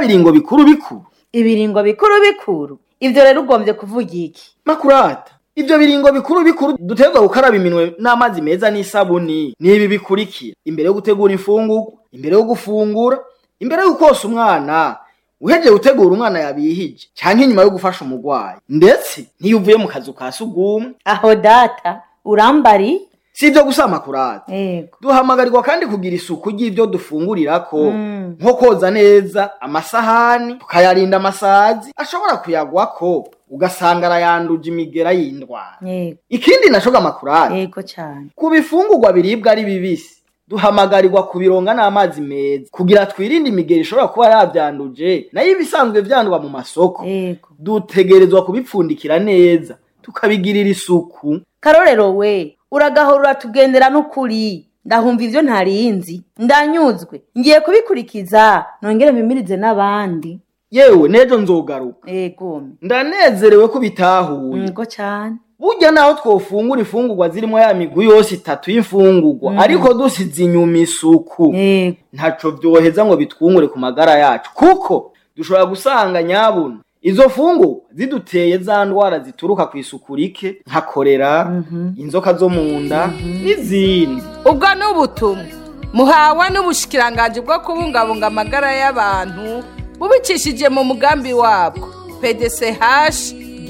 biringo bikuru bikuru ibiringo bikuru bikuru ivyo rero ugombye kuvuga iki makurata ivyo biringo bikuru bikuru duterwa gukaraba iminwe n'amazi meza n'isabuni nibi bikurikira imbere yo gutegura imfungurwa imbere yo gufungura imbere yo kosa umwana uhejeje gutegura umwana yabihije canke inyuma yo gufasha umurwayi ndetse n'iyo uvuye mu kazu ka sugumwe aho data urambari si ivyo gusa makurata yego duhamagarirwa kandi kugira isuku ry'ivyo dufungurirako Mm. nko koza neza amasahani tukayarinda amasazi ashobora kuyagwako ugasanga arayanduje imigera y'indwara yego ikindi naco gamakurari yego cane ku bifungurwa biribwa ari bibisi duhamagarirwa kubironga n'amazi meza kugira twirinde imigeri ishobora kuba yavyanduje nayo ibisanzwe vyandwa mu masoko yego dutegerezwa kubipfundikira neza tukabigirira isuku karorero we uragahora uratugendera n'ukuri ndahumva ivyo ntarinzi ndanyuzwe ngiye kubikurikiza nongere mpimirize n'abandi yewe nejo nzogaruka yego ndanezerewe ko bitahuye yego cane burya naho twofungura imfungurwa zirimo ya migwi yose itatu y'imfungurwa ariko dusize inyuma isuku yego ntaco vyoheza ngo bitwungure ku magara yacu kuko dushobora gusanga nyabuna izo fungurwa ziduteye za ndwara zituruka ku isuku rike nka korera inzoka zo mu nda n'izindi ubwo ni ubutumwa muhawe n'ubushikiranganji bwo kubungabunga amagara y'abantu bubicishije mu mugambi wabwo pdch